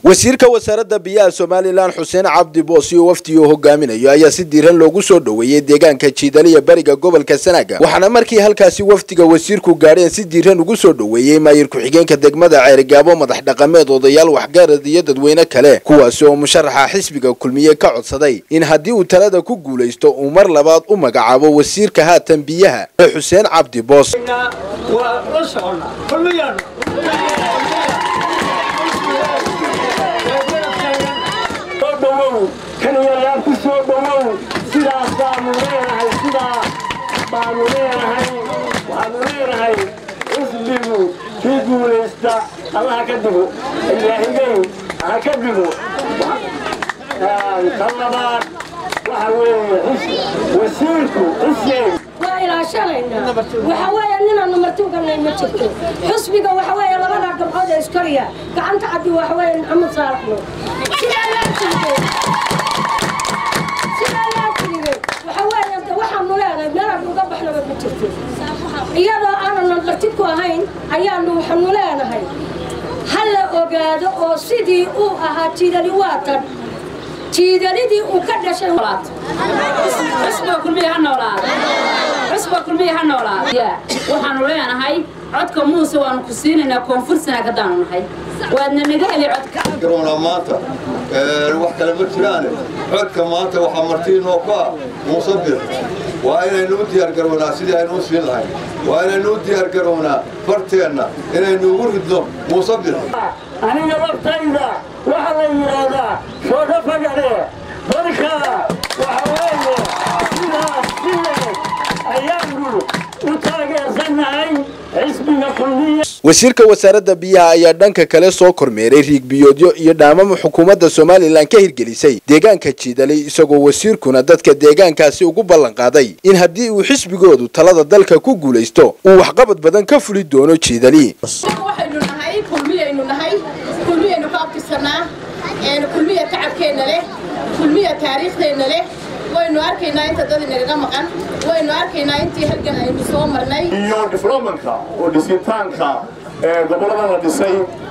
wasiirka wasaaradda biyaha somalilan xuseen cabdi boos iyo wafdi uu hogaaminayo ayaa si diiran loogu soo dhoweeyey deegaanka jiidaliya bariga gobolka sanaaga waxaana markii halkaasi wafdiga wasiirku gaadheen si diiran ugu soo dhoweeyey maayir ku-xigeenka degmada ceerigaabo madax dhaqameed odayaal waxgaarad iyo dadweyne kale kuwaasi oo musharaxa xisbiga kulmiye ka codsaday in haddii uu talada ku guulaysto uu mar labaad u magacaabo wasiirka haatan biyaha ee xuseen cabdi boos kaniyayaa ku soo dhowow sidaas baanu leenahay sidaa baanu leenahay waxaanu leenahay xisbigu kii guulaysta allaha ka digo ilaahigay ha ka digo tan labaad waxa weeye wasiirku xuseen waa ilaashanaynaa waxa weeye ninaanu martuuganay ma jirto xusbiga waxa weeye labada gabcood ee iskoriya gacanta caddi waxa weeye maxamed saalaxno sidaa laa tirigay sidaa laa tirigay waxa weeye de waxaanu leenahay meelaanu uga baxnaba ma jirto iyadoo aanan marti ku ahayn ayaanu waxaanu leenahay ha la ogaado oo sidii uu ahaa jiidali waatan jiidalidii uu ka dhashay xusba kulmiya ha noolaada xusba kulmiya ha noolaada waxaanu leenahay codka muuse waanu ku siinaynaa koonfur sanaag haddaanu nahay waadna naga heli codka garoona maanta wax kale ma jiraane codka maanta waxaa martiinoo ku ah muuse bir waa inaynu u diyaargarownaa sidii aynu u siin lahayn waa inaynu u diyaargarownaa farteenna inaynu ugu ridno muuse bir aniga laftayda waxaa la yidhaahdaa shooga fagare marka waxa weeye sidaas sideed ayaanu u taageersannahay xisbiga kulmiya wasiirka wasaaradda biyaha ayaa dhanka kale soo kormeeray riigbiyoodyo iyo dhaamamo xukuumadda somalilan ka hirgelisay deegaanka jiidalay isagoo wasiirkuna dadka deegaankaasi ugu ballan qaaday in haddii uu xisbigoodu talada dalka ku guulaysto uu waxqabad badan ka fuli doono jiidali waxaynu nahay kulmiyaynu nahay kulmiyaynu ka abtirsanaa kulmiya tacabkeenna leh kulmiya taariikhdeenna leh waynu arkaynaa inta dad inagaga maqan waynu arkaynaa intii halgan aynu soo marnay iyo diflomanka oo dhisitaanka gobollada la dhisay